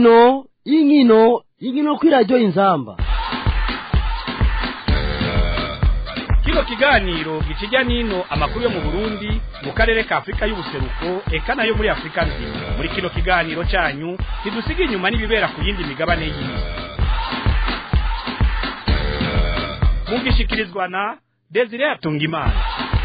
inkino inkino inkino kuri radiyo inzamba kino kiganiro gikijya n'ino amakuru yo mu burundi mu karere ka afurika y'ubuseruko eka nayo muri afurika nzima muri kino kiganiro cyanyu ntidusiga inyuma n'ibibera ku yindi migabane y'isi mugishikirizwa na desire atungimana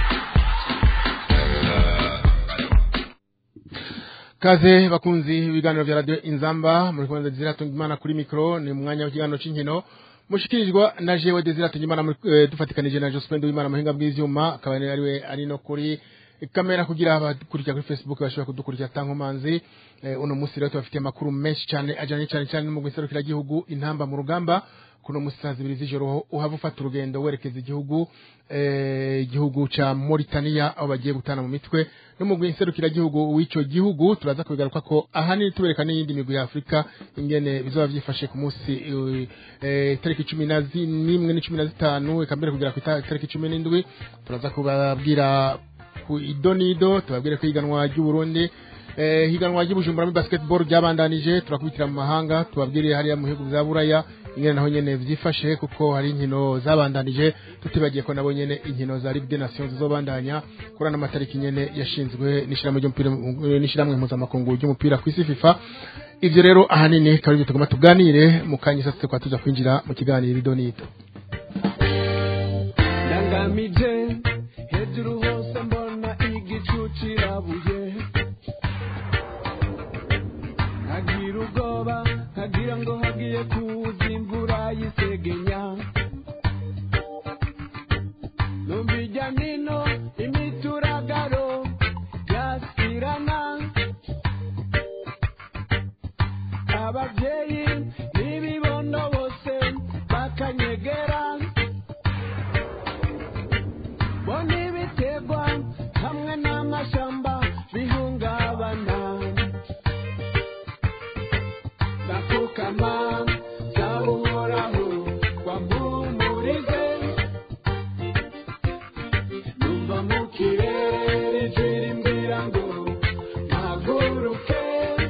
kaze bakunzi ibiganiro vya radio inzamba muri kwanza desire atungimana kuri mikro ni mwanya w'ikiganiro c'inkino mushikirizwa na jewe desire atungimana muri eh, dufatikanije na Jospin Duwimana muhinga bw'ivyuma akaba ari we ari no kuri kamera kugira abakurikira kuri Facebook bashobora kudukurikira tankomanzi eh, uno musi rero tubafitiye amakuru menshi cyane ajanye cyane cyane mu guserukira gihugu intamba mu rugamba kuno musi saa zibiri z'ijoro uhava ufata urugendo werekeza igihugu eh, igihugu ca Mauritania aho bagiye gutana mu mitwe no mu guserukira gihugu w'ico gihugu turaza kubigaruka ko ahanini tubereka n'iyindi migwi ya Afrika ingene bizoba vyifashe ku musi eh, eh, tariki cumi na n'imwe n'icumi na zitanu eka mbere kugera ku tariki cumi n'indwi turaza kubabwira ku idonido tubabwire ko ihiganwa ry'uburundi eh, higanwa ry'ubujumbura muri basketball ryabandanije turakubitira mu mahanga tubabwire hariya mu bihugu vya buraya ingene naho nyene vyifashe kuko hari inkino zabandanije tutibagiye ko nabo nyene inkino za Ligue des Nations zizobandanya kuri ano matariki nyene yashinzwe n'ishirahamwe ry'umupira n'ishirahamwe mpuzamakungu ry'umupira kw'isi FIFA ivyo rero ahanini kabiri tugomba tuganire mu kanya sasa kwa tuja kwinjira mu kiganiro idonido ndangamije hejuru hose mbona igicu kirabuye nkagira ubwoba nkagira ngo hagiye kuza imvura y'isegenya numva ijya nino imituragaro yasirana ababyeyi n'ibibondo bose bakanyegera bona ibiterwa hamwe n'amashamba bihungabana ndapfukama nsaba uhoraho wampumurize numva mu kirere ijwi rimbwira ngo mpaguruke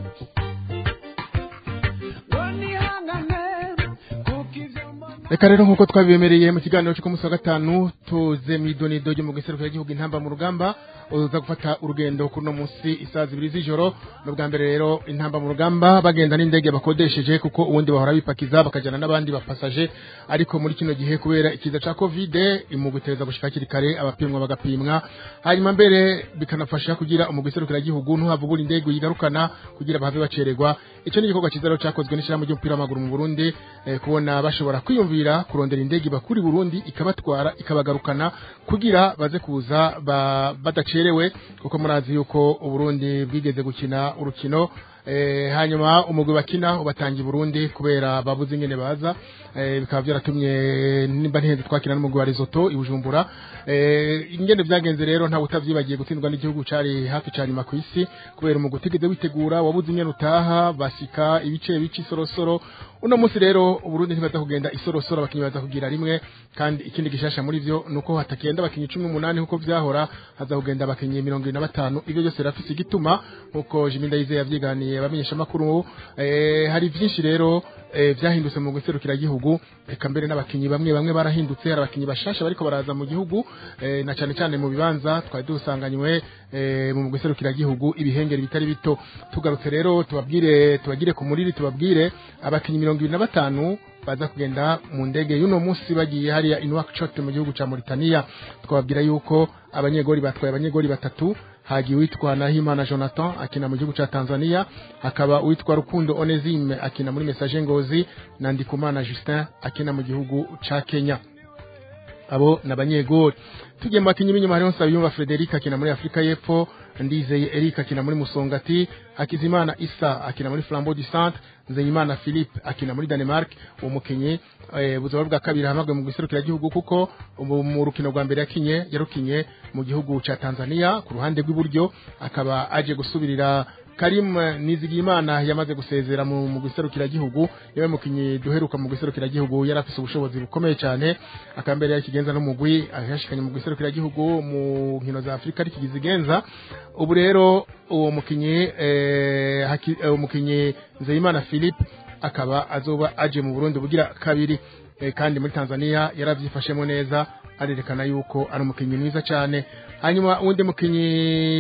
ngo nihangane kuko ivyo mbona reka rero nk'uko twabibemereye mu kiganiro cyo ku munsi wa gatanu tuze mu idonido ryo mu giserukiro cy'igihugu intamba mu rugamba uza gufata urugendo kuri uno munsi isaha zibiri z'ijoro ni ubwa mbere rero intamba mu rugamba bagenda n'indege bakodesheje kuko ubundi bahora bipakiza bakajyana n'abandi bapasaje ariko muri kino gihe kubera ikiza cya kovide mu gutereza gushika hakiri kare abapimwa bagapimwa hanyuma mbere bikanafasha kugira umugwi serukiragihugu ntuhava ubura indege uyigarukana kugira bahave bacererwa icyo ni igikorwa cyiza rero cyakozwe n'ishyirahamwe ry'umupira w'amaguru mu burundi eh, kubona bashobora kwiyumvira kurondera indege ibakura i burundi ikabatwara ikabagarukana kugira baze kuza ba, badacerewe kuko murazi yuko uburundi bwigeze gukina urukino eh, hanyuma umugwi bakina ubatangiye Burundi kubera babuze ingene baza eh, bikaba byaratumye nimba ntihenze twakina n'umugwi wa Lesotho ibujumbura eh, ingene vyagenze rero nta utavyibagiye gutsindwa n'igihugu cari hafi cyane ma kwisi kubera umugwi utigeze witegura wabuze ingene utaha basika ibice bici sorosoro uno munsi rero uburundi ntibaza kugenda isorosoro abakinyi baza kugira rimwe kandi ikindi gishasha muri vyo nuko hatakenda abakinyi cumi n'umunani nkuko vyahora haza kugenda abakinyi mirongo ibiri na batanu ivyo byose birafise igituma nkuko Jimmy Ndayize yavyiganiye abamenyesha makuru eh, hari vyinshi rero eh, vyahindutse mu guserukira gihugu eka mbere n'abakinyi bamwe bamwe barahindutse hari abakinyi bashasha bariko baraza mu gihugu eh, na cane cane mu bibanza twari dusanganywe eh, mu guserukira gihugu ibihengeri bitari bito tugarutse rero tubabwire tubagire ku muriri tubabwire abakinyi mirongo ibiri na batanu baza kugenda mu ndege y'uno munsi bagiye hariya Nouakchott mu gihugu ca Mauritania twababwira yuko abanyegori batwaye abanyegori batatu hagiye witwa Nahimana Jonathan akina mu gihugu ca Tanzania hakaba witwa Rukundo Onesime akina muri Message Ngozi na Ndikumana Justin akina mu gihugu ca Kenya abo nabanyegori tugiye mu bakinyi b'inyuma hariho Nsabiyumva Frederic akina muri Afrika y'Epfo Ndizeye Eric akina muri Musongati Hakizimana Isa akina muri Flambeau du Centre Nzeyimana Philippe akina muri Denmark uwo mukinyi eh, buzaba bwa kabiri hamagwe mu giserukira gihugu kuko ubu mu rukino rwa mbere yakinye yarukinye mu gihugu ca Tanzania ku ruhande rw'iburyo akaba aje gusubirira Karim Nizigimana yamaze gusezera mu mu gihugu yawe mukinyi duheruka mu gihugu yari afise ubushobozi bukomeye cyane akambere yakigenza no mugwi yashikanye mu gihugu mu nkino za Afrika ari kigizigenza ubu rero uwo mukinyi eh, haki- eh, umukinyi Nzeyimana Philippe akaba azoba aje mu Burundi bugira kabiri eh, kandi muri Tanzania yaravyifashemo neza arerekana yuko ari umukinyi mwiza cyane hanyuma uwundi mukinyi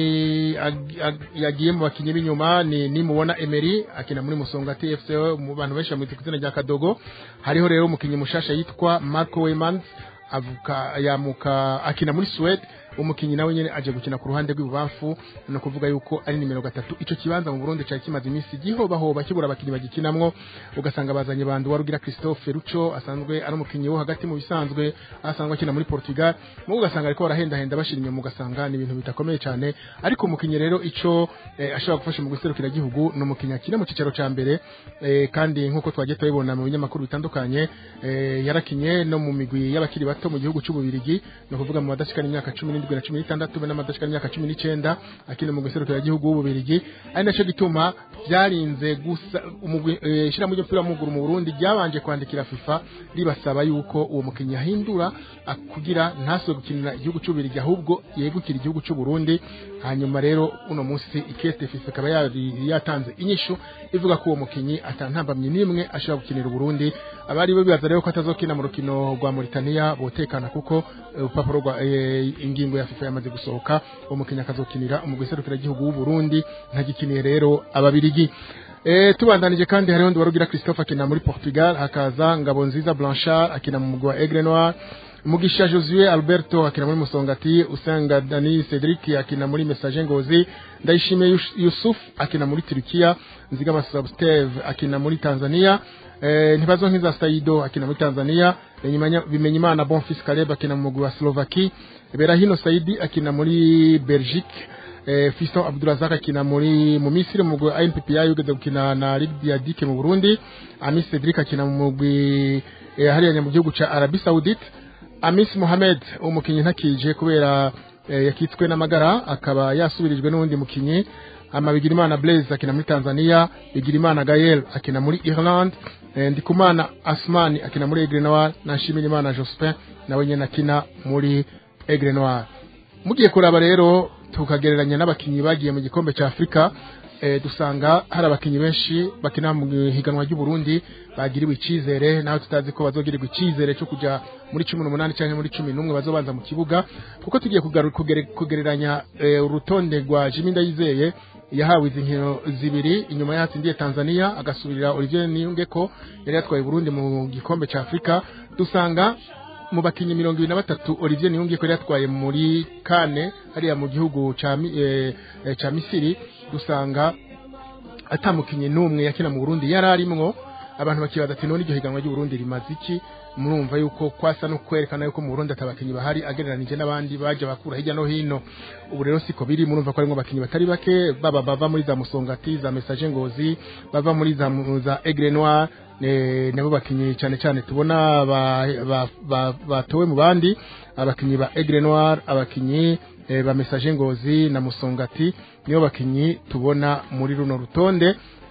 ag- ag- yagiye mu bakinyi b'inyuma ni nimubona Emery akina muri Musonga TFC mu bantu benshi bamwita ku izina rya Kadogo hariho rero umukinyi mushasha yitwa Marco Weymans avuka yamuka akina muri Suède umukinyi nawe nyene aje gukina ku ruhande rw'ibubamfu no kuvuga yuko ari nimero gatatu ico kibanza mu Burundi cari kimaze iminsi gihobahoba kibura abakinyi bagikinamwo ugasanga bazanye bandu warugira Christophe Rucho asanzwe ari umukinyi wo hagati mu bisanzwe asanzwe akina muri Portugal mu ugasanga ariko barahendahenda bashira inyuma ugasanga ni ibintu bidakomeye cyane ariko umukinyi rero ico eh, ashobora gufasha mu guserukira igihugu no umukinyi akina mu cicaro ca mbere eh, kandi nkuko twagiye tubibona mu binyamakuru bitandukanye eh, yarakinye no mu migwi y'abakiri bato mu gihugu c'ububirigi no kuvuga mu badashikana imyaka 17 na 16 be n'amadashikana imyaka 19 akina mu guserukira igihugu w'ububirigi ari naco gituma byarinze gusa umugwi eh, shira mu ry'umupira w'amaguru mu Burundi ryabanje kwandikira FIFA ribasaba yuko uwo mukinyi ahindura ak- kugira ntaswe gukinira igihugu c'ububirigi ahubwo yegukira igihugu c'u Burundi hanyuma rero uno munsi ikete FIFA ikaba yari yatanze inyishu ivuga ko uwo mukinyi atantambamye nimwe ashobora gukinira Burundi abari bo bibaza rero ko atazokina mu rukino rwa Mauritania botekana kuko eh, urupapuro rwa eh, ingingo ya FIFA yamaze gusohoka uwo mukinyi akazokinira umugwi serukira igihugu w'u Burundi ntagikiniye rero ababirigi Eh, tubandanije kandi hariho ndi warugira Christophe akina muri Portugal hakaza Ngabo nziza Blanchard akina mu mugwi wa Aigle Noir Mugisha Josue Alberto akina muri Musongati Usenga Dani Cedric akina muri Messager Ngozi Ndayishimiye Yus- Yusuf akina muri Turkiya Nzigama Substeve akina muri Tanzania eh, Ntibazonkiza Saido akina muri Tanzania Bimenyimana- Bimenyimana Bonfils Caleb akina mu mugwi wa Slovakie Berahino Saidi akina muri Belgique eh, Fiston Abdurazak akina muri mu Misiri mu mugwi ANPPI ugeze gukina na Ligue Diadike mu Burundi Amis Cedric akina mu mugwi eh, hariya mu gihugu ca Arabie Saoudite Amis Mohamed umukinyi ntakije kubera eh, yakitswe n'amagara akaba yasubirijwe n'uwundi mukinyi ama Bigirimana Blaise akina muri Tanzania Bigirimana Gael akina muri Ireland eh, Ndikumana Asmani akina muri Aigle Noir na Nshimirimana Jospin nawe nyene akina muri Aigle Noir mugiye kuraba rero tukagereranya n'abakinyi bagiye mu gikombe cya Afrika eh, dusanga hari abakinyi benshi bakina mu higanwa ry'u Burundi bagiriwe icizere naho tutazi ko bazogirirwa icizere cyo kuja muri 18 cyangwa muri 11 bazobanza mu kibuga kuko tugiye kugaru- kugere- kugereranya eh, urutonde rwa Jimmy Ndayizeye yahawe izi nkino zibiri inyuma yatsindiye Tanzania agasubirira Olivier Niyongeko yari yatwaye Burundi mu gikombe cya Afrika dusanga mu bakinyi mirongo ibiri na batatu Olivier Niyongeko yari yatwaye muri kane hariya mu gihugu ca Mi- eh, eh, ca Misiri dusanga atamukinyi n'umwe yakina mu Burundi yari arimwo abantu bakibaza ati none iryo higanwa ry'u Burundi rimaze iki murumva yuko kwasa no kwerekana yuko mu Burundi atabakinyi bahari agereranije n'abandi baje bakura hirya no hino ubu rero siko biri murumva ko harimo abakinyi batari bake baba bava muri za Musongati za Message Ngozi bava muri za mu- za Aigle Noir ne- nabo bakinyi cyane cyane tubona ba- ba- ba- batowe mu bandi abakinyi ba Aigle Noir abakinyi eh, ba Message Ngozi na Musongati niyo bakinyi tubona muri runo rutonde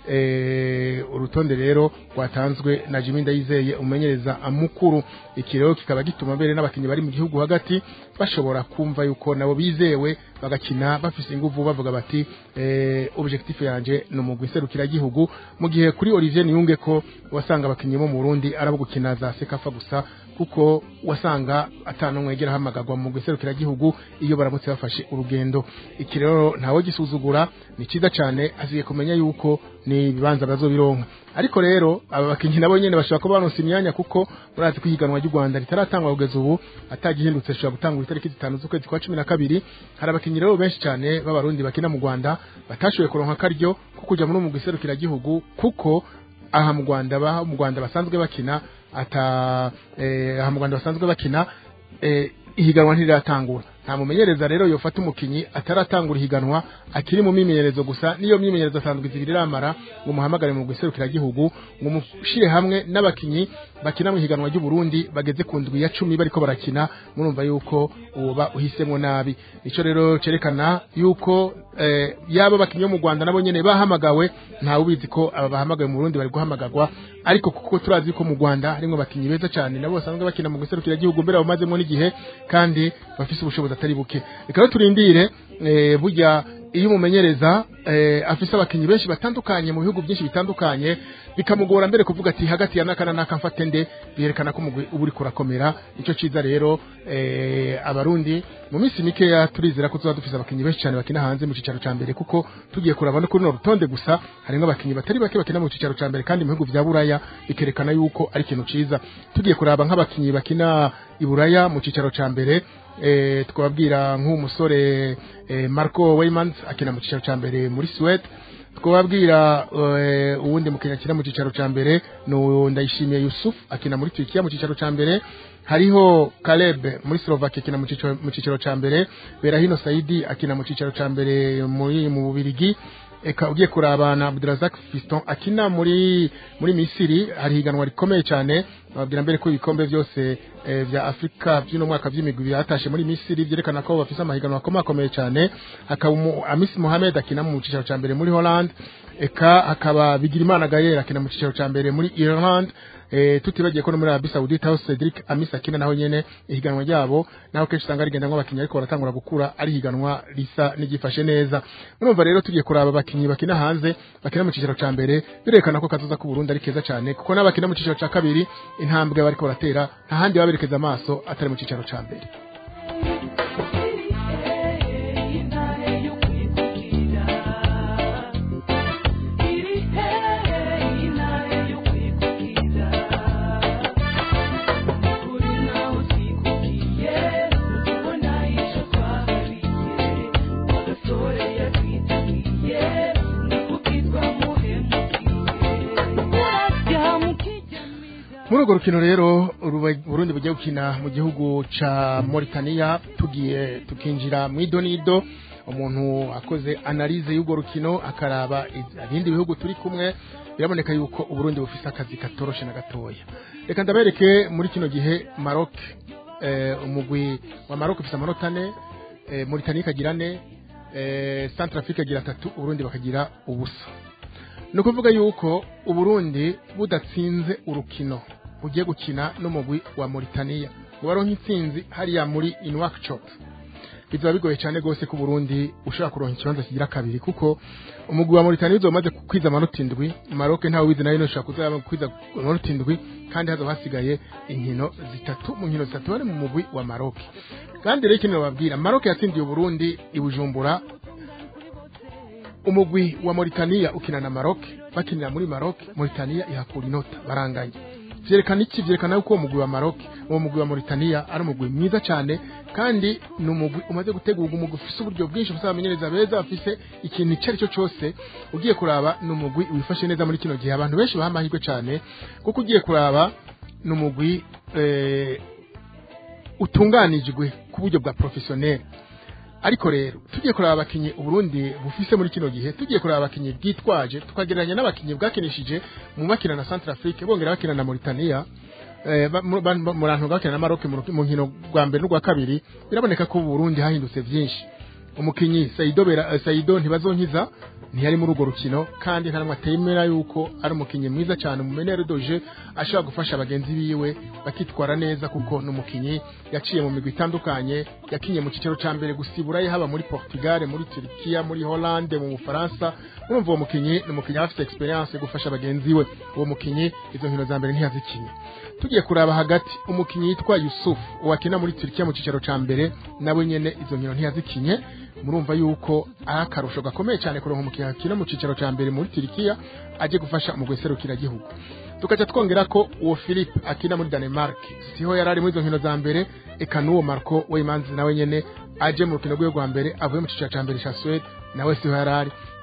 eh, urutonde rero rwatanzwe na Jimmy Ndayizeye umenyereza amukuru iki rero kikaba gituma mbere n'abakinyi bari mu gihugu hagati bashobora kumva yuko nabo bizewe bagakina bafise inguvu bavuga bati eh, objectif yanje ni umugwi serukira gihugu mu gihe kuri Olivier Niyunge ko wasanga abakinyi bo mu Burundi arabo gukina za sekafa gusa kuko wasanga atanumwe yegera hamagagwa mu guserukira gihugu iyo baramutse bafashe urugendo iki rero ntawe gisuzugura ni cyiza cyane aziye kumenya yuko ni ibibanza bazobironka ariko rero aba bakinyi nabo nyene bashobora kuba baronse imyanya kuko murazi ko ihiganwa ry'u Rwanda ritaratangwa kugeza ubu atagihindutse rishobora gutangwa itariki zitanu z'ukwezi kwa cumi na kabiri hari abakinyi rero benshi cyane b'abarundi bakina mu Rwanda batashoboye kuronka akaryo ko kuja muri mu guserukira gihugu kuko aha mu Rwanda ba mu Rwanda basanzwe bakina ata eh, aha mu Rwanda basanzwe bakina eh, ihiganwa ntiriratangura nta mumenyereza rero yofata umukinyi ataratangura ihiganwa akiri mu mimenyerezo gusa niyo myimenyerezo asanzwe izibiri iramara ngo muhamagare mu guserukira gihugu ngo mushire hamwe n'abakinyi bakina mu higanwa ry'u Burundi bageze ku ndwi ya cumi bariko barakina murumva yuko uba uhisemwo nabi ico rero cerekana yuko eh, yaba bakinyi bo mu Rwanda nabo nyene bahamagawe ntawe ubizi ko aba bahamagawe mu Burundi bari guhamagarwa ariko kuko turazi ko mu Rwanda harimwo bakinyi beza cyane nabo basanzwe bakina mu guserukira gihugu mbere bamazemo n'igihe kandi bafise ubushobozi atari buke reka rero turindire eh, burya iyo umumenyereza eh, afise abakinyi benshi batandukanye mu bihugu byinshi bitandukanye bikamugora mbere kuvuga ati hagati ya naka na naka mfate nde byerekana ko umugwi uba uriko urakomera ico ciza rero eh, abarundi mu minsi mikeya turizera ko tuba dufise abakinyi benshi cyane bakina hanze mu cicaro ca mbere kuko tugiye kuraba no kuri runo rutonde gusa harimwo abakinyi batari bake bakina mu cicaro ca mbere kandi mu bihugu vya buraya bikerekana yuko ari ikintu ciza tugiye kuraba nk'abakinyi bakina i buraya mu cicaro ca mbere eh, twababwira nk'umusore eh, Marco Weymans akina mu cicaro ca mbere muri Suède twababwira eh, uwundi mukinnyi akina mu cicaro ca mbere no ndayishimiye Yusuf akina muri Turkiya mu cicaro ca mbere hariho Caleb muri Slovakia akina mu cicaro mu cicaro ca mbere Berahino Saidi akina mu cicaro ca mbere muri mu Bubirigi eka ugiye kurabana Abdurazak Fiston akina muri muri Misiri hari higanwa rikomeye cyane babwira mbere ko ibikombe byose eh, vya Afrika by'uno mwaka by'imigwi byatashe muri Misiri byerekana ko bafise amahiganwa akomakomeye cyane hakaba umu- Amis Mohamed akina mu cicaro ca mbere muri Holland eka hakaba Bigirimana Gayer akina mu cicaro ca mbere muri Ireland eh, tutibagiye ko no muri Arabie Saoudite aho Cedric Amis akina naho nyene ihiganwa ryabo naho kenshi usanga rigenda nk'abakinnyi ariko baratangura gukura ari higanwa risa n'igifashe neza murumva rero tugiye kuraba abakinnyi bakina hanze bakina mu cicaro ca mbere birerekana ko kazoza ku Burundi ari keza cyane kuko n'abakina mu cicaro ca kabiri intambwe bariko baratera nta handi baberekeza amaso atari mu cicaro ca mbere muri urwo rukino rero uruba- Burundi bugiye gukina mu gihugu ca Mauritania tugiye tukinjira mu idonido umuntu akoze analize y'urwo rukino akaraba iz- ibindi bihugu turi kumwe biraboneka yuko uburundi bufise akazi katoroshe na gatoya reka ndabereke muri kino gihe Maroc eh, umugwi wa Maroc ufise amanota ane eh, Mauritania ikagira ane eh, Centrafrique ikagira atatu uburundi bakagira ubusa ni ukuvuga yuko uburundi budatsinze urukino bugiye gukina n'umugwi wa Mauritania ngo baronke intsinzi hariya muri Inwakchot bizaba bigoye cyane rwose ko Burundi ushobora kuronka ikibanza kigira kabiri kuko umugwi wa Mauritania uzoba umaze kwiza amanota indwi Maroc ntawe wize nayo ushobora kuzaba kwiza amanota indwi kandi hazoba hasigaye inkino zitatu mu nkino zitatu bari mu mugwi wa Maroc kandi rero ikintu bababwira Maroc yatsindiye Burundi i Bujumbura umugwi wa Mauritania ukina na Maroc bakinira muri Maroc Mauritania ihakura inota baranganye vyerekana iki vyerekana yuko uwo mugwi wa Maroc uwo mugwi wa Mauritania ari umugwi mwiza cyane kandi ni umugwi umaze gutegurwa umugwi ufise uburyo bwinshi ufise abamenyereza beza bafise ikintu icyo ari cyo cyose ugiye kuraba ni umugwi wifashe neza muri kino gihe abantu benshi baha amahirwe cyane kuko ugiye kuraba ni umugwi eh, utunganijwe ku buryo bwa professionnel ariko rero tugiye kuraba abakinyi uburundi bufise muri kino gihe tugiye kuraba abakinyi bwitwaje tukagereranya n'abakinyi bwakinishije mu makina na Centrafrique bongera bakina na Mauritania eh, ba- mu- ba- murantu bakina na Maroc mu ruki- mu nkino rwa mbere n'urwa kabiri biraboneka ko Burundi hahindutse vyinshi umukinyi Saido Bera, eh, Saido ntibazonkiza ntiyari muri urwo rukino kandi nta namwe atemera yuko ari umukinyi mwiza cyane umumenere doje ashobora gufasha bagenzi biwe bakitwara neza kuko ni umukinyi yaciye mu migwi itandukanye yakinye mu kicaro ca mbere gusiburayo haba muri Portugal muri Turkiya muri Hollande mu Bufaransa urumva uwo mukinyi ni umukinyi aba afite experience yo gufasha bagenzi we uwo mukinyi izo nkino za mbere ntiyazikinye tugiye kuraba hagati umukinyi yitwa Yusuf wakina muri Turkiya mu kicaro ca mbere nawe nyene izo nkino ntiyazikinye murumva yuko ari akarusho gakomeye cyane kuronka umukinnyi akina mu cicaro ca mbere muri Turkiya aje gufasha mu guserukira gihugu tukaca twongera ko uwo Philippe akina muri Denmark siho yari ari muri izo nkino za mbere eka n'uwo Marco Weymanzi nawe nyene aje mu rukino rwe rwa mbere avuye mu cicaro ca mbere ca Suède nawe siho yari ari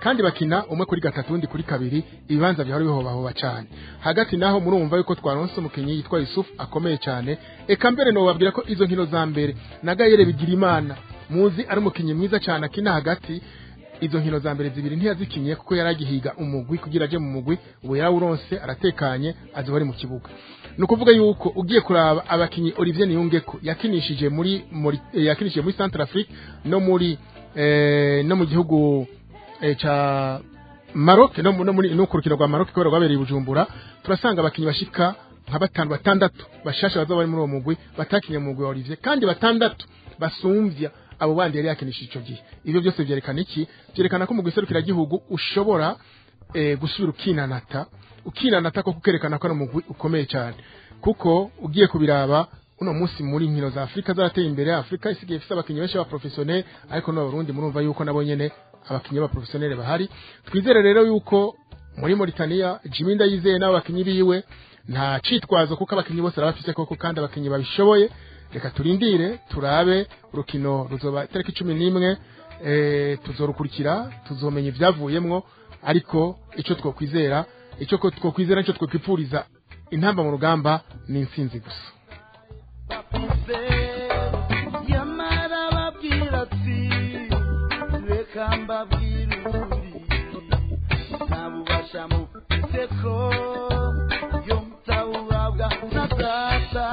kandi bakina umwe kuri gatatu undi kuri kabiri ibibanza bihora bihobahoba cyane hagati naho murumva yuko twaronse umukinnyi yitwa Yusuf akomeye cyane eka mbere no babwira ko izo nkino za mbere na Gayere bigira imana muzi ari umukinnyi mwiza cyane akina hagati izo nkino za mbere zibiri ntiyazikinye kuko yaragihiga umugwi kugira aje mu mugwi ubu yarawuronse aratekanye aziba ari mu kibuga ni ukuvuga yuko ugiye kuraba abakinnyi Olivier Niyungeko yakinishije muri, muri eh, yakinishije muri Centrafrique no muri eh, no mu gihugu eh, ca Maroc no, mu- no muri no ku rukino rwa Maroc kubera rwabereye i Bujumbura turasanga abakinnyi bashika nka batanu batandatu bashasha bazoba bari muri uwo mugwi batakinye mu mugwi wa Olivier kandi batandatu basumvya abo bandi yari yakinishije ico gihe ibyo byose byerekana iki byerekana ko mu giserukira gihugu ushobora eh, gusubira ukinanata ukinanata ko kukerekana ko ari umugwi ukomeye cyane kuko ugiye kubiraba uno munsi muri nkino za Afrika zarateye imbere Afrika isigaye ifite abakinnyi benshi ba professionnel ariko no Burundi murumva yuko nabo nyene abakinnyi ba professionnel bahari twizere rero yuko muri Mauritania Jimmy Ndayizeye n'abo bakinnyi biwe nta citwazo kuko abakinnyi bose arabafise koko kandi abakinnyi babishoboye reka turindire turabe urukino ruzoba itariki cumi n'imwe eh, tuzorukurikira tuzomenya ivyavuyemwo ariko ico twokwizera ico ko twokwizera ico twokwipfuriza intamba mu rugamba ni intsinzi gusa bafise yamara babwira ati reka mbabwire ukuri nta bubasha mufite ko yo mutabuhabwa na data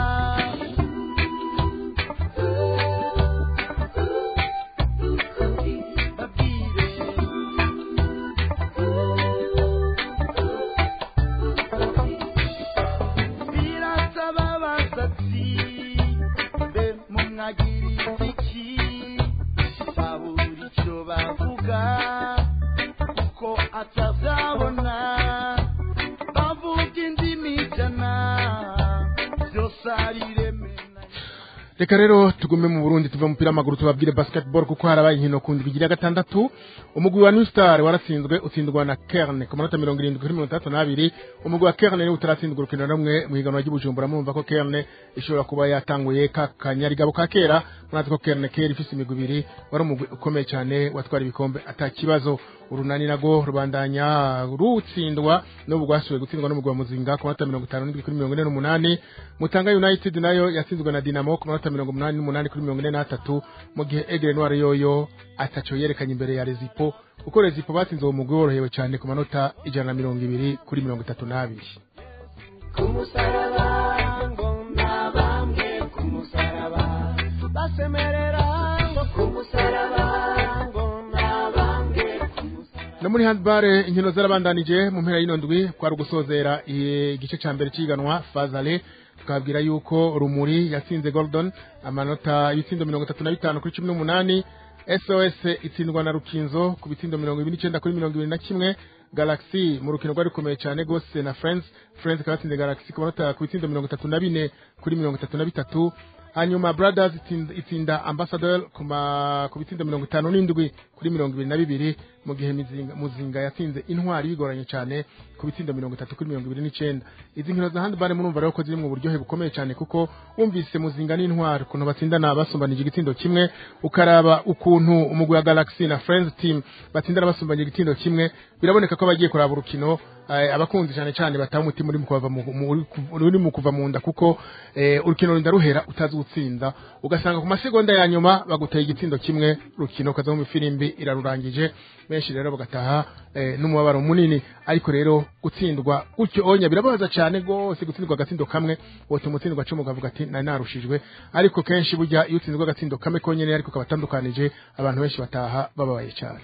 babwire birasaba basatsi mbe mumwagiriza iki babura icyo bavuga kuko atabyabona bavuga indimi ijana byose ari ireme na reka rero tugume mu Burundi tuve mu mupira w'amaguru tubabwire basketball kuko harabaye inkino ku ndwi igira gatandatu umugwi wa New Star waratsinzwe utsindwa na Kerne ku manota mirongo irindwi kuri mirongo itandatu n'abiri umugwi wa Kerne niwe utaratsindwa urukino rumwe mu higanwa ry'ubujumbura murumva ko Kerne ishobora kuba yatanguye ka kanyarigabo ka kera murazi ko Kerne kera ifise imigwi ibiri wari umugwi ukomeye cyane watwara ibikombe atakibazo urunani nago rubandanya rutsindwa n'ubu rwasubiye gutsindwa n'umugwi wa Muzinga ku manota mirongo itanu n'indwi kuri mirongo ine n'umunani Mutanga United nayo yatsinzwe na Dinamo ku manota mirongo umunani n'umunani kuri mirongo ine n'atatu mu gihe Aigle Noir yoyo ataco yerekanye imbere ya Rezipo kuko Rezipo batsinze uwo mugwi worohewe cyane ku manota ijana na mirongo ibiri kuri mirongo itatu n'abiri ku musaraba ngo nabambwe ku musaraba basemerera ngo ku musaraba ngo nabambwe ku musaraba no muri handball inkino zarabandanije mu mpera y'ino ndwi kwari ugusozera igice ca mbere c'iganwa fazale tukabwira yuko rumuri yatsinze Gordon amanota y'itsindo mirongo itatu na bitanu kuri cumi n'umunani SOS itsindwa na Rukinzo ku bitsindo mirongo ibiri n'icenda kuri mirongo ibiri na kimwe Galaxy mu rukino rwari rukomeye cyane gose na Friends Friends ikaba yatsinze Galaxy ku manota ku bitsindo mirongo itatu na bine kuri mirongo itatu na bitatu hanyuma Brothers itsinda, itsinda Ambassador ku ma- ku bitsindo mirongo itanu n'indwi kuri mirongo ibiri na bibiri mu gihe Mizinga, Muzinga yatsinze intwari bigoranye cyane ku bitsindo mirongo itatu kuri mirongo ibiri n'icenda izi nkino za handball murumva rero ko ziri mu buryohe bukomeye cyane kuko wumvise Muzinga n'intwari ukuntu batsindana basumbanije igitsindo kimwe ukaraba ukuntu umugwi wa Galaxy na Friends team batsindana basumbanije igitsindo kimwe biraboneka ko bagiye kuraba urukino eh, abakunzi cyane cyane bataha umutima uri mu kuva mu mu- uri ku- uri mu kuva mu nda kuko eh, urukino rurinda ruhera utazi gutsinda ugasanga ku masegonda ya nyuma baguteye igitsindo kimwe urukino ukaza mu ifirimbi irarurangije benshi rero bagataha eh, n'umubabaro munini ariko rero gutsindwa gutyo onya birababaza cyane rwose gutsindwa agatsindo kamwe wotuma utsindwa cumi ukavuga ati nari narushijwe ariko kenshi burya iyo utsinzwe agatsindo kamwe konyene ariko kabatandukanije abantu benshi bataha bababaye cyane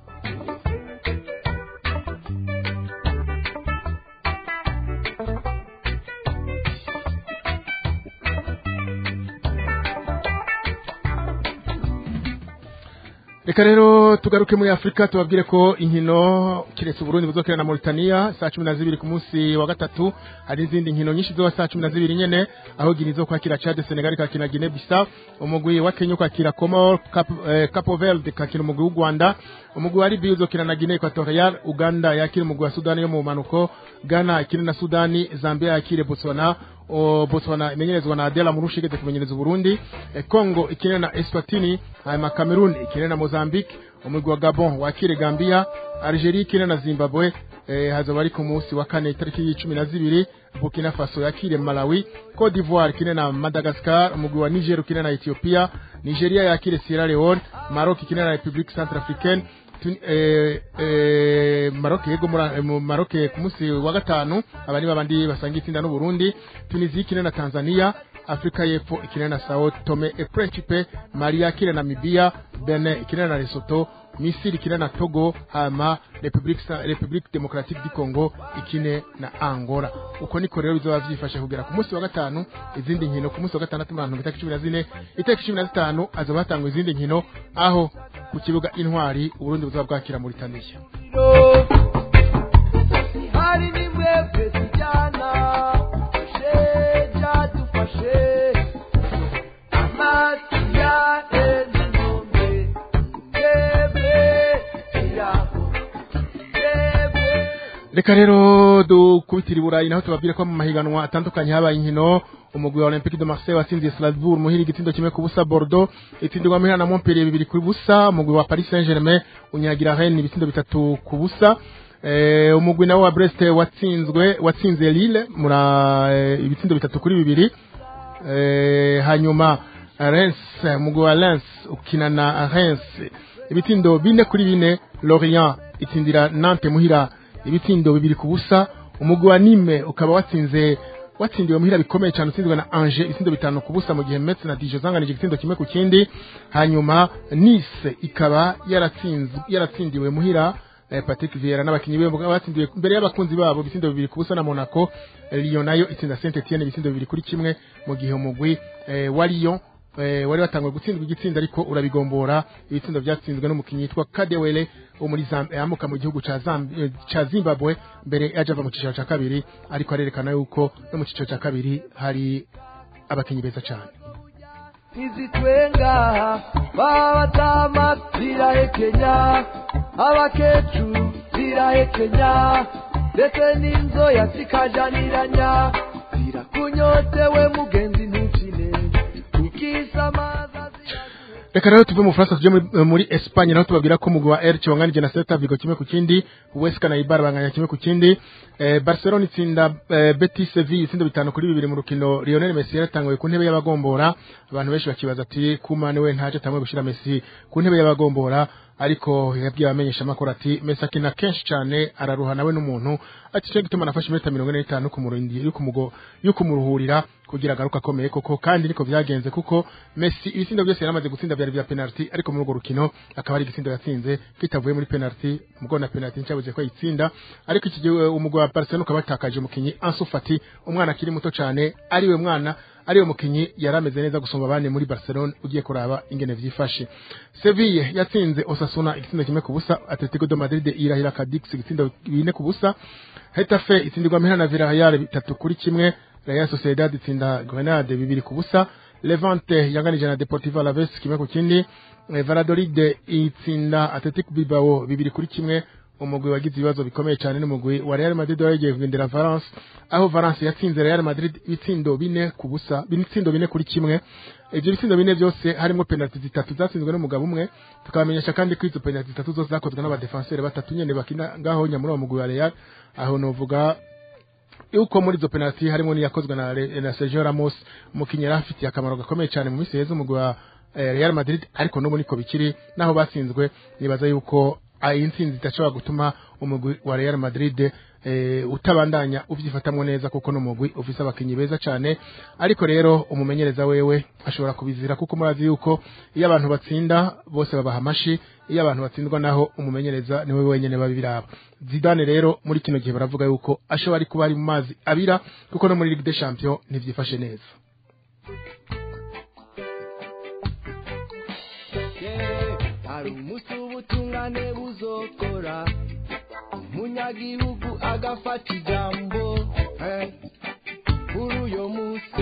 reka rero tugaruke muri afurika tubabwire ko inkino kiretse uburundi buzokera na mauritania saa cumi na zibiri ku munsi wa gatatu hari izindi nkino nyinshi zoba saa cumi na zibiri nyene aho gini zo kwakira chad senegal kakina guinea bissau umugwi wa kenya kwakira comor Cap, eh, capo verde kakina umugwi w'u rwanda umugwi wa libiya uzokina na guinea equatorial uganda yakira umugwi wa sudani yo mu manuko ghana ikine na sudani zambia yakire botswana o Botswana imenyerezwa na Adela Murushi igeze kumenyereza Burundi e, Congo ikine na Eswatini hanyuma Cameroon ikine na Mozambique umugwi wa Gabon wakire Gambia Algeria ikine na Zimbabwe eh, hazoba ari ku munsi wa kane itariki y'icumi na zibiri Burkina Faso yakire Malawi Cote d'Ivoire ikine na Madagascar umugwi wa Niger ukine na Ethiopia Nigeria yakire Sierra Leone Maroc ikine na Republique Centrafricaine Tun- eh, eh, Maroc yego muri eh, mu Maroc ku munsi wa gatanu abari babandi basanga itsinda n'u Burundi Tunisia ikine na Tanzania Afrika y'Epfo ikine na Sao Tome et Principe Mali yakire na Namibia Benin ikine na Lesotho Misiri ikine na Togo hama Republique Sa- Republique Democratique du Congo ikine na Angola uko niko rero bizoba vyifashe kugera ku munsi wa gatanu izindi nkino ku munsi wa gatandatu mu bantu itariki cumi na zine itariki cumi na zitanu azoba hatangwa izindi nkino aho ku kibuga intwari uburundi buzaba bwakira muri Tanzania hari n'imwebwe tujyana sheja dufashe amazi ya enzinombe mwebwe iraho mwebwe reka rero dukubitira i burayi naho tubabwire ko mu mahiganwa atandukanye habaye inkino umugwi wa olympique de marseille watsindiye strasbourg muhira igitsindo kimwe ku busa bordeaux itsindirwa muhira na montpellier bibiri ku busa umugwi wa paris saint germain unyagira rennes ibitsindo bitatu ku busa eh, umugwi nawo wa brest watsinzwe watsinze lille mura eh, ibitsindo bitatu kuri bibiri eh, hanyuma Reims umugwi wa Lens ukina na Reims ibitsindo bine kuri bine Lorient itsindira Nantes muhira ibitsindo bibiri ku busa umugwi wa Nîmes ukaba watsinze watsindiwe muhira bikomeye cyane utsinzwe na Angers ibitsindo bitanu ku busa mu gihe Metz na Dijon zanganije igitsindo kimwe ku kindi hanyuma Nice ikaba yaratsinzwe yaratsindiwe muhira eh, Patrick Vieira n'abakinyi be batsindiwe mbere y'abakunzi babo ibitsindo bibiri ku busa na Monaco Eh, Lyon nayo itsinda Saint Etienne ibitsindo bibiri kuri kimwe mu gihe umugwi eh, wa Lyon eh, wari watanguye gutsindwa igitsinda ariko urabigombora ibitsindo byatsinzwe n'umukinnyi yitwa Kadewele wo muri Zam- eh, amuka mu gihugu ca Zam- eh, ca Zimbabwe mbere yaje ava mu cicaro ca kabiri ariko arerekana yuko no mu cicaro ca kabiri hari abakinyi beza cyane izitwenga babatama zirahekenya abakecuru zirahekenya ndetse n'inzoya zikajaniranya zirakunyotewe mugenzi ntukine ukisamaza reka rero tuve mu Faransa tuje muri, muri Espagne naho tubabwira ko umugwi wa Elche wanganije na Celta Vigo kimwe ku kindi Huesca na Eibar banganya kimwe ku kindi eh, Barcelona itsinda eh, Betis Sevilla itsindo bitanu kuri bibiri mu rukino Lionel Messi yaratanguye ku ntebe y'abagombora abantu benshi bakibaza ati kumane we ntaje atanguye gushira Messi ku ntebe y'abagombora ariko yabwiye abamenyesha amakuru ati Messi akina kenshi cyane araruha nawe n'umuntu ati cyo gituma nafashe iminota mirongo ine n'itanu kumurindi yo kumugo yo kumuruhurira kugira agaruka akomeye koko kandi niko byagenze kuko Messi ibitsindo byose yaramaze gutsinda byari bya penalty ariko muri urwo rukino akaba ari igitsindo yatsinze kitavuye muri penalty mugo na penalty ncyabuze ko yitsinda ariko iki gihe umugwa wa Barcelona ukaba watakaje umukinyi Ansu Fati umwana akiri muto cyane ariwe mwana ariwe mukinyi yarameze neza gusumba abandi muri Barcelona ugiye kuraba ingene vyifashe Sevilla yatsinze Osasuna igitsindo kimwe ku busa Atletico de Madrid irahira Cadix igitsindo bine ku busa Hetafe itsindirwa mpera na Villarreal bitatu kuri kimwe Real Sociedad itsinda Grenade bibiri ku busa Levante yanganije na Deportivo Alaves kimwe ku kindi Eh, Valladolid itsinda Athletic Bilbao bibiri kuri kimwe umugwi wagize ibibazo bikomeye cyane n'umugwi wa Real Madrid wagiye kugendera Valence aho Valence yatsinze Real Madrid ibitsindo bine ku busa ibitsindo bine kuri kimwe ibyo bitsindo bine byose harimo penalty zitatu zatsinzwe n'umugabo umwe tukamenyesha kandi ko izo penalty zitatu zose zakozwe n'abadefenseur batatu nyene bakina ngaho nyamuri uwo mugwi wa Real aho novuga yuko muri izo penalty harimo n'iyakozwe na, Re- na Sergio Ramos umukinnyi yari afitiye akamaro gakomeye cyane mu minsi yeze umugwi wa eh, Real Madrid ariko n'ubu niko bikiri naho batsinzwe nibaza yuko ah, iyi ntsinzi idashobora gutuma umugwi wa Real Madrid eh, utabandanya uvyifatamwo neza kuko n'umugwi ufise abakinyi beza cyane ariko rero umumenyereza wewe ashobora kubizira kuko murazi yuko iyo abantu batsinda bose babaha amashi iyo abantu batsindwa naho umumenyereza niwe wenyene babiraba Zidane rero muri kino gihe baravuga yuko ashobora ari kuba ari mu mazi abira kuko no muri Ligue des Champions ntivyifashe neza hari umunsi w'ubutungane buzokora umunyagihugu agafata ijambo eh, kuri uyo munsi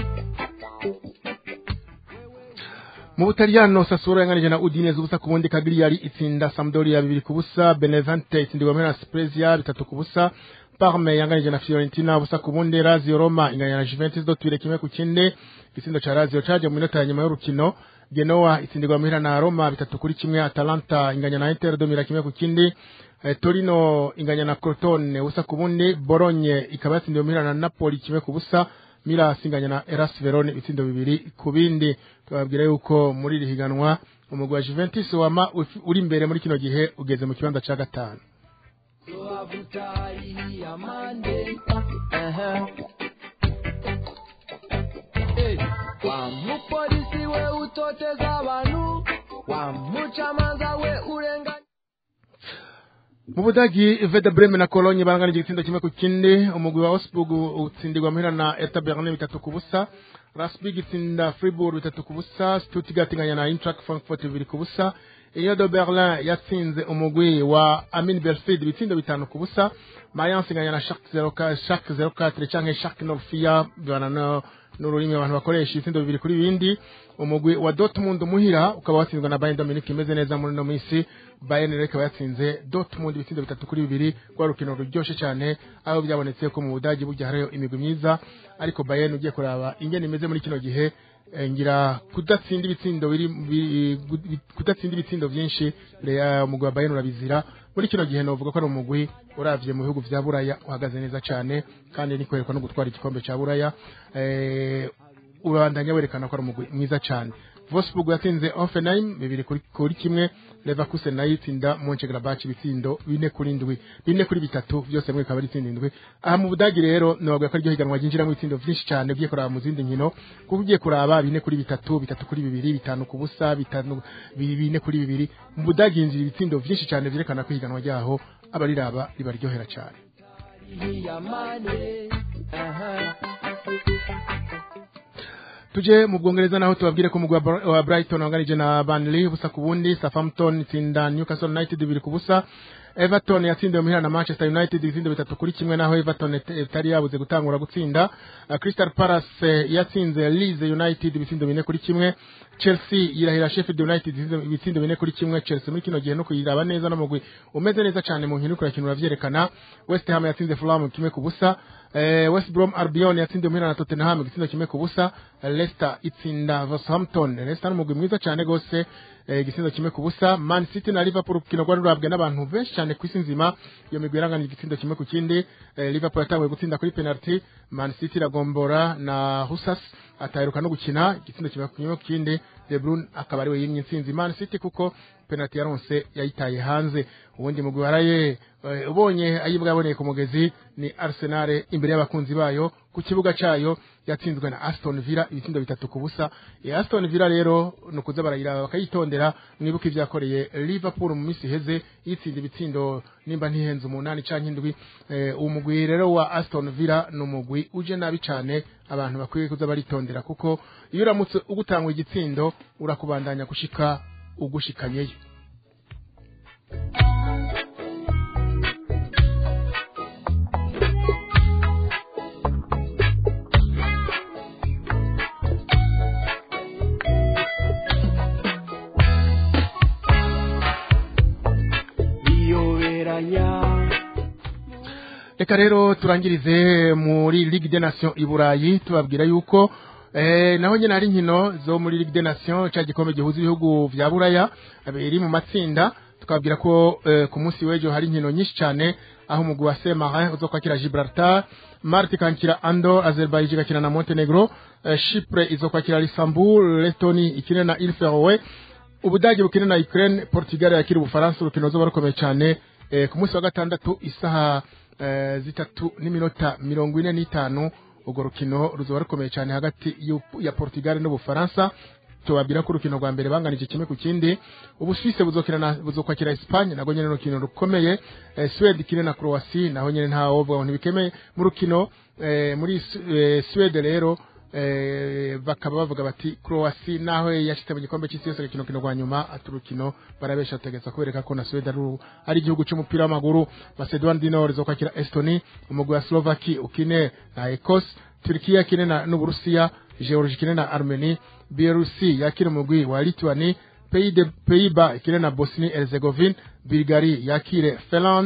mu butaliyano sassuolo yanganije na udineze ubusa ku bundi kagriyari itsinda sampdoria bibiri ku busa benevente itsindirwa na spezia bitatu ku busa Parme yanganije na Fiorentina ubusa ku bundi Lazio Roma inganya na Juventus do twire kimwe ku kindi igitsindo ca Lazio caje mu minota ya nyuma y'urukino Genoa itsindirwa muhira na Roma bitatu kuri kimwe Atalanta inganya na Inter domira kimwe ku kindi eh, Torino inganya na Crotone ubusa ku bundi Bologna ikaba yatsindiwe muhira na Napoli kimwe ku busa Milas inganya na Eras Verone ibitsindo bibiri ku bindi tubabwira yuko muri iri higanwa umugwi wa Juventus wama uf- uri imbere muri kino gihe ugeze mu kibanza ca gatanu Tuavutari amande Aha. Eh, wa mupolisi we utoteza abantu wa mucamanza we urenganya mu budagi Werder Bremen na Cologne baranganije igitsindo kimwe ku kindi umugwi wa Augsburg utsindirwa muhira na Hertha Berlin bitatu ku busa Rasbig itsinda Fribourg bitatu ku busa Stuttgart inganya na Eintracht Frankfurt bibiri ku busa Union de Berlin yatsinze umugwi wa Amin Belfid ibitsindo bitanu ku busa Mayence inganya na Schalke 04 Schalke 04 canke Schalke 04 bana no n'ururimi abantu bakoresha ibitsindo bibiri kuri bindi umugwi wa Dortmund muhira ukaba watsinzwe na Bayern Dominique imeze neza muri no minsi Bayern rero ikaba yatsinze Dortmund ibitsindo bitatu kuri bibiri rwa rukino ruryoshe cyane aho byabonetse ko mu Budagi burya hariyo imigwi myiza ariko Bayern ugiye kuraba ingene imeze muri kino gihe eh, ngira kudatsinda ibitsindo biri bi- gu- kudatsinda ibitsindo byinshi ya umugwi wa Bayern urabizira muri kino gihe novuga ko ari umugwi uravye mu bihugu vya Buraya uhagaze neza cyane kandi ni kwerekwa no gutwara igikombe ca Buraya eh, urabandanya werekana ko ari umugwi mwiza cyane Wolfsburg yatsinze Hoffenheim bibiri kuri, kuri kimwe Leverkusen nayo itsinda Mönchengladbach ibitsindo bine kuri ndwi bine kuri bitatu byose mwe bikaba ari itsinda indwi aha mu Budagi rero nobabwira ko iryo higanwa ryinjiramo ibitsindo byinshi cyane ugiye kuraba mu zindi nkino kuko ugiye kuraba bine kuri bitatu bitatu kuri bibiri bitanu ku busa bitanu bi- bine kuri bibiri mu Budagi yinjira ibitsindo byinshi cyane byerekana ko ihiganwa ryaho abariraba ribaryohera cyane amande Aha. tuje mu bwongereza naho tubabwire ko umugwi wa Bra- wa Brighton wanganije na Burnley ubusa ku bundi Southampton itsinda Newcastle United bibiri ku busa Everton yatsindiwe muhira na Manchester United ibitsindo bitatu kuri kimwe naho Everton it- itari yabuze gutangura gutsinda Uh, Crystal Palace eh, yatsinze Leeds United ibitsindo bine kuri kimwe Chelsea yirahira Sheffield United ibitsindo- ibitsindo bine kuri kimwe Chelsea muri kino gihe no kuyiraba neza n'umugwi umeze neza cyane mu nkino kurakina uravyerekana West Ham yatsinze Fulham kimwe ku busa eh, West Brom Albion yatsindiwe muhira na Tottenham igitsindo kimwe ku busa Leicester itsinda Southampton Leicester n'umugwi mwiza cyane gose eh, igitsindo kimwe ku busa Man City na Liverpool urukino rwari rurabwe n'abantu benshi cyane ku isi nzima iyo migwi yaranganya igitsindo kimwe ku kindi eh, Liverpool yatanguye gutsinda kuri penalty Man City iragombora na Husas ataheruka no gukina igitsindo kimwe kimwe ku kindi De Bruyne akaba ariwe yimye intsinzi Man City kuko penalty yaronse yayitaye hanze ubundi mugwi waraye eh, ubonye ayibwa yaboneye ku mugezi ni Arsenal imbere y'abakunzi bayo ku kibuga cayo yatsinzwe na Aston Villa ibitsindo bitatu ku busa e Aston Villa rero nukuza barayiraba bakayitondera mwibuka ivyakoreye Liverpool mu minsi iheze yitsinda ibitsindo nimba ntihenze umunani canke indwi eh, uwo mugwi rero wa Aston Villa ni umugwi uje nabi cane abantu bakwiye kuza baritondera kuko iyo uramutse ugutangwa igitsindo urakubandanya gushika ugushikanyeyo biyoberanya reka rero turangirize muri Ligue des Nations i Burayi tubabwira yuko eh, naho nyine hari inkino zo muri Ligue des Nations cya gikombe gihuza ibihugu vya Buraya biri mu matsinda tukababwira ko eh, ku munsi w'ejo hari inkino nyinshi cyane aho umugwi wa Saint-Marin uzokwakira Gibraltar Malte ikakira Andorre Azerbaijan igakina na Montenegro eh, Chypre izokwakira Luxembourg Lettonie ikine na Île Féroé ubudage bukine na Ukraine Portugal yakira ubufaransa urukino ruzoba rukomeye cyane eh, ku munsi wa gatandatu isaha eh, zitatu n'iminota mirongo ine n'itanu urwo rukino ruzoba rukomeye cyane hagati y'u- ya Portugal n'ubufaransa tubabwira ko urukino rwa mbere banganije kimwe ku kindi ubusuwise buzokina na buzokwakira Espagne nago nyene urukino rukomeye eh, Sweden ikine na Croatia naho nyene nta wovuga ngo ntibikemeye mu rukino eh, muri Su- eh, Sweden rero eh, bakaba bavuga bati Croatia naho yashitse mu gikombe cy'isi yose rukino kino rwa nyuma ati urukino barabesha tegeza kubereka ko na Sweden ari uru- ari igihugu cy'umupira w'amaguru Macedoine du Nord izokwakira Estonie umugwi wa Slovakia ukine na Ecosse Turkiya ikine na n'Uburusiya Georgia ikine na Armenie Bielorusi yakira umugwi wa Lithuania Pays de Pays-Bas ikine na Bosnie Herzegovine Bulgarie yakire Finland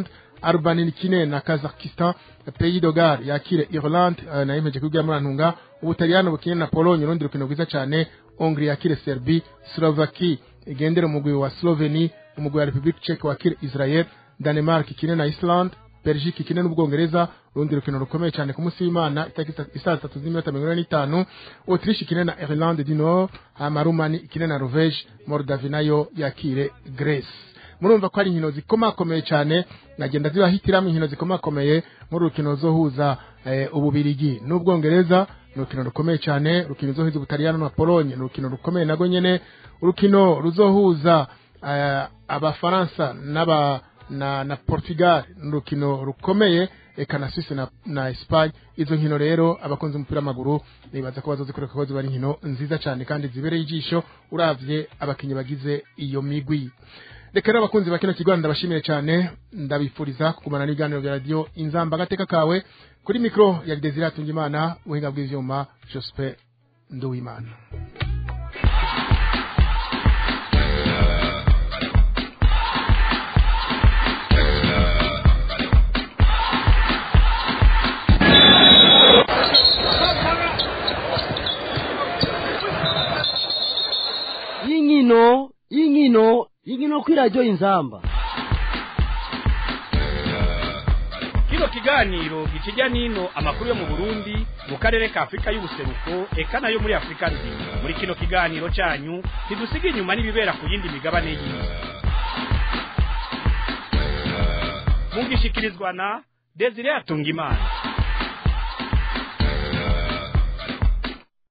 Albanie ikine na Kazakhstan Pays de Galles yakire Ireland eh, nayo imeje kugira muri antunga Ubutaliyano bukine na Pologne urundi rukino rwiza cyane Hongrie yakire Serbie Slovakie igendera umugwi wa Slovenie umugwi wa Republic Czech wakire Israel Denmark ikine na Iceland Belgique ikine n'Ubwongereza urundi rukino rukomeye cyane ku munsi w'Imana itariki isaa tatu z'iminota mirongo ine n'itanu Autriche ikine na Irlande du Nord hama Rumani ikine na Norvège Moldavie nayo yakire Greece murumva ko ari inkino zikomakomeye cyane nagenda zibahitiramo inkino zikomakomeye muri rukino zohuza eh, ububirigi n'ubwongereza ni urukino rukomeye cyane urukino ruzohuza ubutaliyano na polonye ni urukino rukomeye nago nyene urukino ruzohuza eh, abafaransa n'aba na, na Portugal ni urukino rukomeye eka na Suisse na, na Espagne izo nkino rero abakunzi umupira w'amaguru nibaza ko bazozikoreka ko ziba ari inkino nziza cyane kandi zibereye ijisho uravye abakinyi bagize iyo migwi reka rero abakunzi ba kino kigo ndabashimiye cyane ndabifuriza kugumana n'ibiganiro bya radiyo inzamba agateka kawe kuri mikoro ya Desire Tungimana ubuhinga bw'ivyuma Joseph Nduwimana y'inkino y'inkino y'inkino kuri radiyo inzamba kino kiganiro gikijya n'ino amakuru yo mu burundi mu karere ka afurika y'ubuseruko eka nayo muri afurika nzima muri kino kiganiro cyanyu ntidusiga inyuma n'ibibera ku yindi migabane y'isi mugishikirizwa na desire atungimana